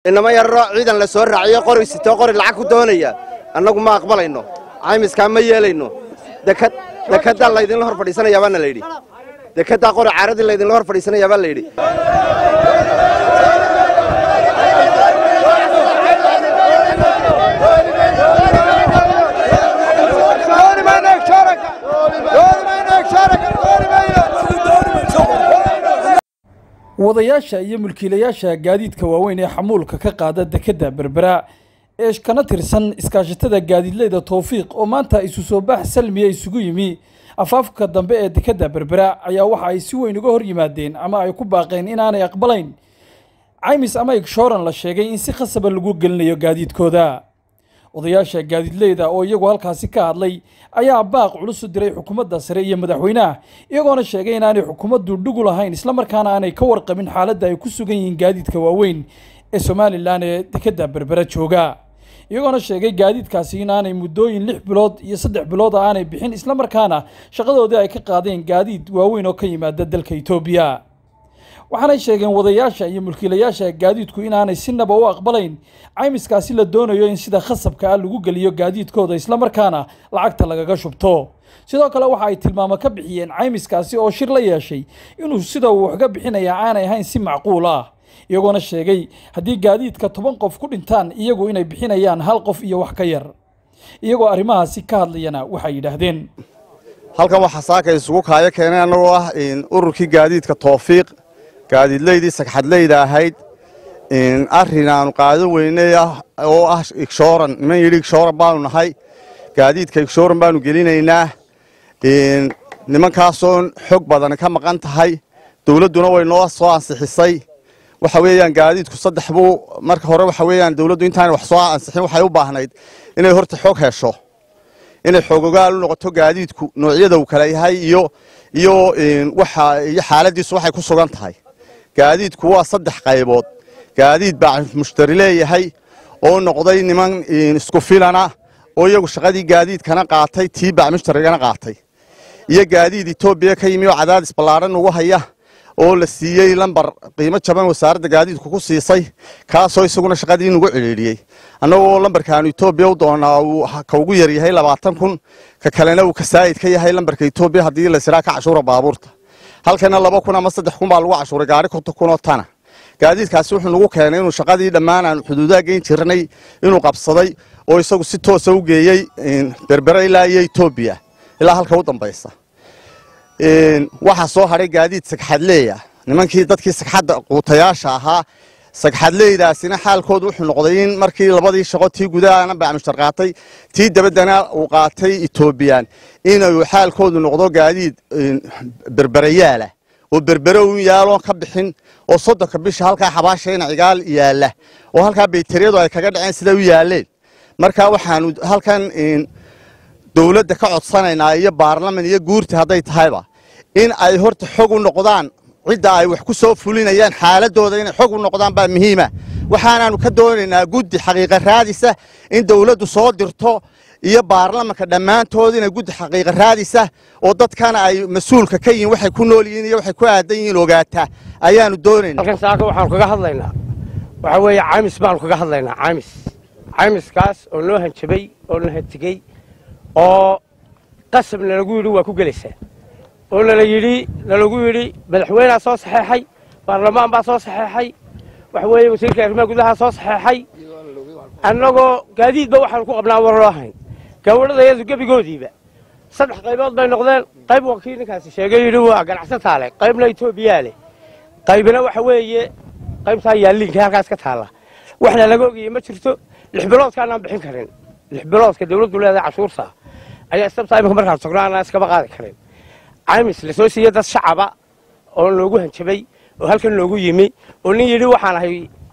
inama yararo ciidan la soo raaciyo qori sitoo qori lacag ku doonaya annagu ma aqbalayno caymiskaa ma yeelayno dekaddaa laydinla hor fadhiisanayaa baana layidhi dekaddaa qori caaradii laydinla hor fadhiisanayaa baa layidhi wadayaasha iyo mulkiilayaasha gaadiidka waaweyn ee xamuulka ka qaada dekedda berbera ee kana tirsan iskaashatada gaadiidleyda towfiiq oo maanta isu soo baax salmiya isugu yimi afaafka dambe ee dekedda berbera ayaa waxa ay si weyn uga hor yimaadeen ama ay ku baaqeen inaanay aqbalayn caymis ama igshooran la sheegay in si khasaba lagu gelinayo gaadiidkooda odayaasha gaadiidleyda oo iyagu halkaasi ka hadlay ayaa baaq culus u diray xukuumadda sare iyo madaxweynaha iyagoona sheegay inaanay xukuumaddu dhugu lahayn islamarkaana aanay ka warqabin xaaladda ay ku sugan yihiin gaadiidka waaweyn ee somalilan ee dekedda berbera jooga iyagoona sheegay gaadiidkaasi inaanay muddooyin lix bilood iyo saddex bilood a aanay bixin islamarkaana shaqadoodii ay ka qaadeen gaadiid waaweyn oo ka yimaada dalka etoobiya waxaanay sheegeen wadayaasha iyo mulkiilayaasha gaadiidku inaanay sinaba u aqbalayn caymiskaasi la doonayo in sida khasabka ah lagu geliyo gaadiidkooda islamarkaana lacagta lagaga shubto sidoo kale waxa ay tilmaamo ka bixiyeen caymiskaasi oo shir la yeeshay inuu sida uu waxga bixinaya aanay ahayn si macquul ah iyagoona sheegay haddii gaadiidka toban qof ku dhintaan iyagu inay bixinayaan hal qof iyo wax ka yar iyagoo arrimahaasi ka hadlayana waxay yidhaahdeen halkan waxaa saaka isugu kaayo keenay annagoo ah ururkii gaadiidka toofiiq gaadiidleydii sagxadleyda ahayd arrin aanu qaadan weynay oo ah igshooran niman yidhi igshooran baanu nahay gaadiidka igshooran baanu gelinaynaa nimankaasoo xog badan ka maqan tahay dowladduna way noo soo ansixisay waxa weeyaan gaadiidku saddex buu marka hore waxa weeyaan dowladdu intaanay wax soo ansixin waxay u baahnayd inay horta xog hesho inay xoogogaal u noqoto gaadiidku noocyada uu kala yahay iyo iyo waxa iyo xaaladiisu waxay ku sugan tahay gaadiidku waa saddex qaybood gaadiid baa mushtari leeyahay oo noqday niman isku filana oo iyagu shaqadii gaadiidkana qaatay tii baa mushtarigana qaatay iyo gaadiid etoobiya ka yimi oo cadaadis ballaaran ugu haya oo la siiyey lambar qiimo jaban wasaaradda gaadiidku ku siisay kaasoo isaguna shaqadii nugu cidhiidhiyey annagoo lambarkaanu etoobiya u doonaa uu ka ugu yar yahay labaatan kun ka kalena uu ka saa'id ka yahay lambarka etoobiya haddii la siraa ka cashuura baabuurta halkana laba kun ama saddex kun baa lagu cashuuray gaari konton kun oo tana gaadiidkaasi wuxuu nagu keenay inuu shaqadii dhammaan aanu xuduudaha geyn jirnay inuu qabsaday oo isagu si toosa u geeyey berbera ilaa iyo etoobiya ilaa halka u dambaysa waxaa soo hadhay gaadiid sagxadleeya nimankii dadkii sagxadda quutayaasha ahaa sagxadleydaasina xaalkoodu wuxuu noqday in markii labadii shaqo tii gudahana bacmushtar qaatay tii dabaddana uu qaatay etoobiyaan inuu xaalkoodu noqdo gaadiid berberayaala oo berbere un yaaloon ka bixin oo soddonka bisha halkaa xabaashayna cigaal yaalla oo halkaa bayteriyadu ay kaga dhaceen siday u yaaleen marka waxaanu halkan dowladda ka codsanaynaa iyo baarlaman iyo guurta hadday tahayba in ay horta xog u noqdaan cidda ay wax ku soo fulinayaan xaaladooda inay xog u noqdaan baa muhiima waxaanaanu ka doonaynaa guddi xaqiiqa raadisa in dowladdu soo dirto iyo baarlamanka dhammaantood inay guddi xaqiiqa raadisa oo dadkana ay mas-uulka ka yihiin waxay ku nool yihiin iyo waxay ku aadan yihiin ogaataa ayaanu doonaynaa halkan saaka waxaanu kaga hadlaynaa waxaa weeye caymis baanu kaga hadlaynaa caymis caymiskaas oo noo hanjabay oo na hantigey oo qasab nalagu yidhi waa ku gelaysaa oo nala yidhi nalagu yidhi madaxweynea soo saxeexay baarlamaan baa soo saxeexay waxa weeye wasiirka arrimaha gudaha soo saxeexay annagoo gaadiidba waxaanu ku qabnaa war loo hayn gawardhadayadu gebigoodiiba saddex qaybood bay noqdeen qayb waa kii ninkaasi sheegay yidhi waa ganacsataa leh qaybna etoobiyaa leh qaybna waxa weeye qaybtaa yaalliinka halkaas ka taalla waxna laga ogayey ma jirto lix biloodkaanaan bixin karin lix biloodka dawladdu leedahay cashuurta ayaa istabtaa imika markaan sogno aanaan iskaba qaadi karin caymis lasoo siiyey dad shacaba oo loogu hanjabay oo halkan loogu yimi oo nin yidhi waxaan ahay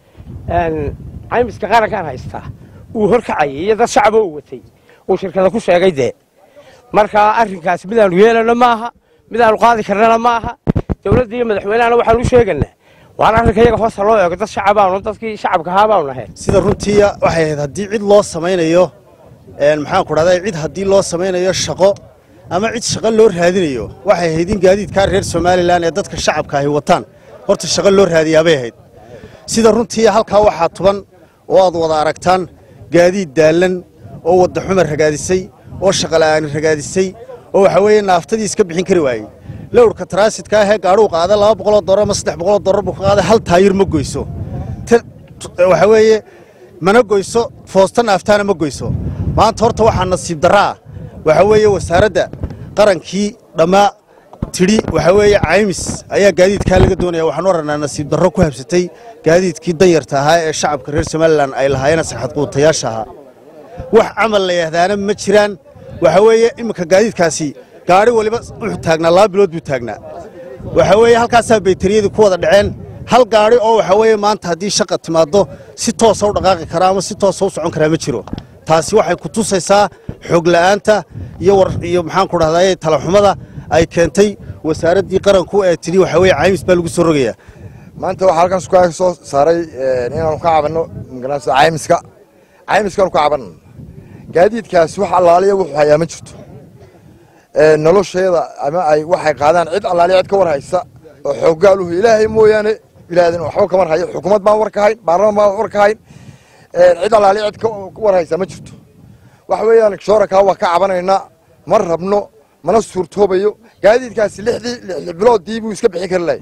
caymiska qarankaan haystaa uu horkacayay iyo dad shacaba uu watay uu shirkada ku sheegay dee marka arrinkaas midaanu yeelano maaha midaanu qaadi karnana maaha dawladda iyo madaxweynehana waxaanu u sheeganaa waan arrinka iyaga hoosta loo eego dad shacabaanu dadkii shacabka ahaa baanu nahay sida runtii waxay ahayd haddii cid loo samaynayo maxaanku dhahday cid haddii loo samaynayo shaqo ama cid shaqo loo raadinayo waxay ahayd in gaadiidkaa reer somalilan ee dadka shacabka ahi wataan horta shaqo loo raadiyaabay ahayd sida runtii halkaa waxaa tuban oo aad wada aragtaan gaadiid daallan oo wadda xumar ragaadisay oo shaqala'aani ragaadisay oo waxa weeye naaftadii iska bixin kari waayey lowrka taraasidka ahee gaadhuu qaada laba boqoloo dollar ama saddex boqoloo dollar buu ka qaaday hal taayir ma goyso waxa weeye mana goyso foosta naaftaana ma goyso maanta horta waxaa nasiib darraa waxa weeye wasaaradda qarankii dhammaa tidhi waxa weeye caymis ayaa gaadiidkaa laga doonaya waxaanu aragnaa nasiib darro ku habsatay gaadiidkii danyarta ahaa ee shacabka reer somalilan ay lahaayeen saxad quutayaasha ahaa wax camal la yahdaana ma jiraan waxa weeye iminka gaadiidkaasi gaadhi waliba wuxuu taagnaa laba bilood buu taagnaa waxa weeye halkaasaa baytariyadii ku wada dhaceen hal gaadhi oo waxa weeye maanta haddii shaqa timaaddo si toosa u dhaqaaqi karaa ama si toosa u socon karaa ma jiro taasi waxay ku tusaysaa xoog la'aanta iyo war iyo maxaan ku dhahdaye talaxumada ay keentay wasaaraddii qaranku ee tidhi waxa weeye caymis baa lagu soo rogayaa maanta waxaa halkan sukaa soo saaray inaanu ka cabanno magaranaysa caymiska caymiskaanu ka cabanno gaadiidkaasi wax allaaliya wuxuu hayaa ma jirto nolosheeda ama ay waxay qaadaan cid allaaliya cid ka war haysa oo xooggaaluhu ilaahay mooyaane bilaadan waxba kamar hayo xukuumad baan war ka hayn baarlamaan baan war ka hayn cid allaaliya cid ka war haysa ma jirto waxa weeyaan shoorakaa waa ka cabanaynaa ma rabno mana suurtoobayo gaadiidkaasi lixdii lix biloodii buu iska bixin kari lahay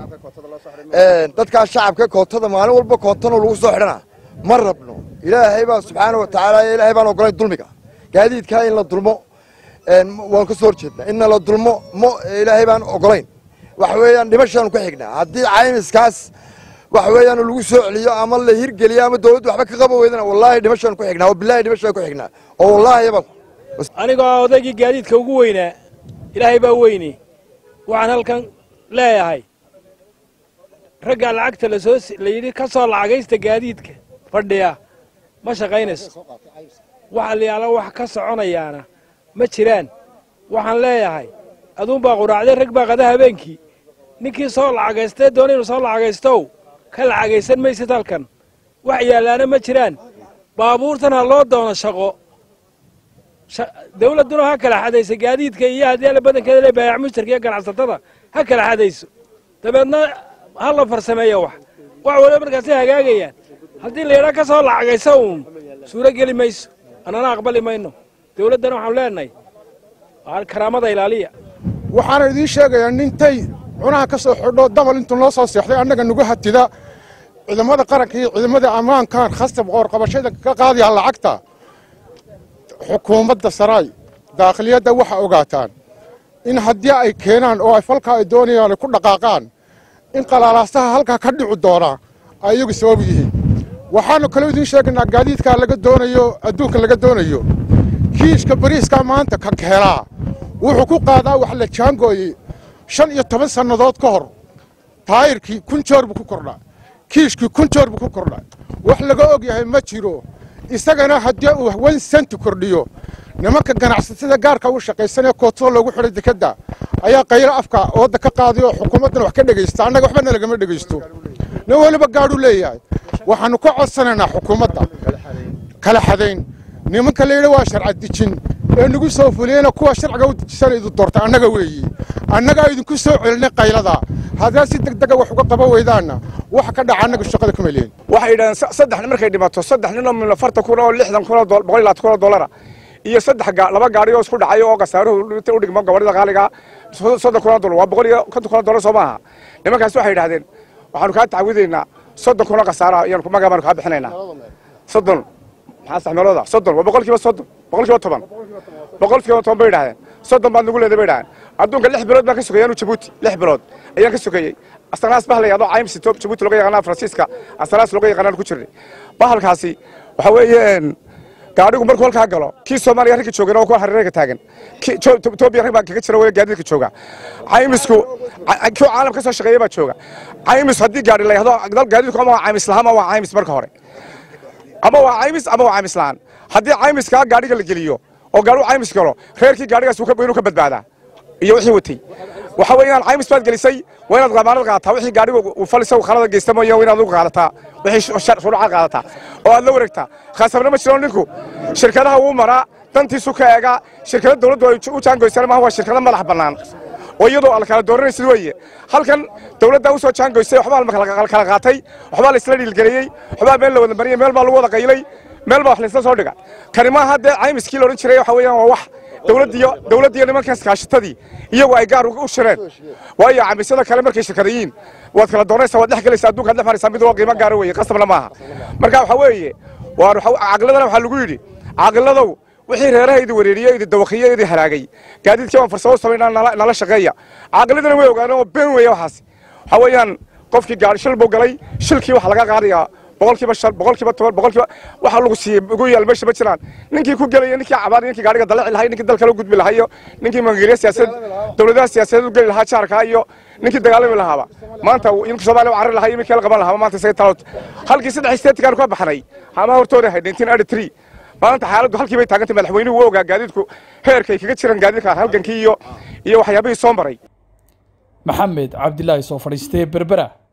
dadkaa shacabka kootada maalin walba kootano lagu soo xidhana ma rabno ilaahay baa subxaana wa tacaala ilaahay baan ogolayn dulmiga gaadiidkaa in la dulmo waan ka soo horjeednaa in la dulmo mo ilaahay baan ogolayn waxa weeyaan dhimashaanu ka xignaa haddii caymiskaas waxa weeyaan lagu soo celiyo ama la hirgeliyo ama dawladdu waxba ka qaba weydana wallaahi dhimashaanu ku xignaa oo bilaahi dhimashaan ku xignaa oo wallaahi baan anigoo odaygii gaadiidka ugu weynaa ilaahay baa weyne waxaan halkan leeyahay raggaa lacagta lasoo la yidhi ka soo lacagaysta gaadiidka fadhiya ma shaqaynayso waxa layaala wax ka soconayaana ma jiraan waxaan leeyahay aduunbaa quraacday rag baa qada habeenkii ninkii soo lacagaystee doona inuu soo lacagaystow ka lacagaysan maysid halkan wax yaallaana ma jiraan baabuurtan ha loo doono shaqo dawladduna ha kala xadayso gaadiidka iyo haddii alla badankeeda le baayac mushtarka iyo ganacsatada ha kala xadayso dabeedna ha la farsameeyo wax wax waliba markaasay hagaagayaan haddii la yidhaa ka soo lacagayso uun suuro geli mayso annana aqbali mayno dawladdana waxaanu leenahay karaamada ilaaliya waxaana idiin sheegayaa nintay cunaha ka soo xidho dabal intuu noo soo seexday annaga nagu hatida ciidamada qaranka iyo ciidamada ammaankan khasab qoorqabashada ka qaadaya lacagta xukuumadda saraay daakhiliyadda waxa ogaataan in haddii ay keenaan oo ay falkaa ay doonayaan ay ku dhaqaaqaan in qalaalaasaha halkaa ka dhici doonaa ay iyagu sabab yihiin waxaanu kaloo idiin sheegaynaa gaadiidkaa laga doonayo adduunka laga doonayo kiishka bariiskaa maanta ka helaa wuxuu ku qaadaa wax la jaangooyey shan iyo toban sannadood ka hor taayirkii kun joor buu ku kordhaa kiishkii kun joor buu ku kordhaa wax laga og yahay ma jiro isagana haddii uu wan senti kordhiyo nimanka ganacsatada gaarka u shaqaysanee kootada loogu xidhay dekedda ayaa qaylo afka ooda ka qaaday oo xukuumaddan wax ka dhegaysta annaga waxbana lagama dhegaysto nin weliba gaadhu leeyahay waxaannu ka codsanaynaa xukuumadda kala xadayn nimanka la yidhi waa sharca dejin ee nagu soo fuliyeyna kuwa sharciga u dejisana idu doorta annaga weeyi annagaa idinku soo celinay qaylada haddaa si deg dega wax uga qaban weydaanna wax ka dhaca annaga shaqada kuma lehin waxay yidhahdeen saddex nin markay dhimato saddex nin oo min afartan kun oo lixdan kun oo boqol iyo labaatan kun oo dollara iyo saddex laba gaari oo isku dhacay oo khasaaruhu u dhigmo gabadhida qaaliga soddon kun oo dollar waa boqol iyo konton kun oo dollar soo maaha nimankaas waxay yidhahdeen waxaanu kaa tacwidaynaa soddon kun oo khasaaraha iyaanu magaa baanu kaa bixinaynaa soddon maxaa saxmeelooda soddon waa boqolkiiba soddon boqolkiiba toban boqolkiiba toban bay yidhahdeen soddon baad nagu leeday bay yidhahdeen adduunka lix bilood baan ka sugayay anu jabuuti lix bilood ayaan ka sugayey astanaas bahal yadoo cayms jabuuti looga yaqaana faransiiska astanaas looga yaqaanaan ku jirnay bahalkaasi waxa weeye gaadhigu markuu halkaa galo kii soomaaliya ragga joogana waa kuwa hareerega taagan etoobiya rag baa kaga jira wey gaadiidka jooga caymisku kii caalam ka soo shaqeeya baa jooga caymis haddii gaadhi la yahdo gaadiidku ama waa caymis lahaan ama waa caymis marka hore ama waa caymis ama waa caymis lahaan haddii caymiskaa gaadhiga la geliyo oo gaadhigu caymis galo reerkii gaadhigaas inuu ka badbaadaa iyo wixii watay waxa weeye inaad caymis baad gelisay waa inaad damaanad qaadataa wixii gaadhiga uu falisa khalada geysta mooye waa inaad ugu qaadataa wixii shuruuca qaadataa oo aad la wareegtaa khaasabna ma jiro ninku shirkadaha wuu maraa dantiisu ka eegaa shirkada dawladdu ay u jaangoysana maaha waa shirkado madax bannaan oo iyadoo ala kala dooranaysid weeye halkan dawladdaa usoo jaangoysay waxbaa la kala qaatay waxbaa la isla dhiilgeliyey waxbaa meel la wada mariyey meel baa lagu wada qaylay meel baa wax laysla soo dhiga kani maaha dee caymiskii la odhan jiray waxa weeyaan waa wax dawladdiyo dawladdiyo nimankaas kaashatadii iyagu ay gaar u shireen waayo caymisyada kale markay shirkadayiin waad kala doonaysaa waad dhex gelaysaa adduunkaad dhex maraysaa mid waa qiimo gaara weeye qasabna maaha marka waxa weeye waan caqiladana waxaa lagu yidhi caqiladow wixii reeraha idi wareeriyey idi dawaqiye idi halaagay gaadiidkii waan farsamo samaynaa nala shaqeeya caqiladana way ogaaneen oo been weeye waxaas waxa weeyaan qofkii gaari shil buu galay shilkii waxa laga qaadayaa boqolkiiba shan boqolkiiba toban boqolkiiba waxa lagu siiyey ugu yaal meesha ma jiraan ninkii ku gelaya ninkii cabaar ninkii gaariga dalaci lahay ninkii dalka la gudbi lahay iyo ninkii mangeliya siyaasad dowladaha siyaasadeed u geli lahaa jaarka iyo ninkii dagaalami lahaaba maanta inka soomaaliya u carari lahaa iyo midkii la qaban lahaaba maanta isaga talo halkii saddex isteetikaan ka baxnay hama hortooda ahayd nineteen eighty three maanta xaaladdu halkii bay taagantay madaxweynuhu wuu ogaa gaadiidku heerkay kaga jiraan gaadiidka halgankii iyo iyo waxyaabihii soo maray maxamed cabdilaahi soo fadhiistee berbera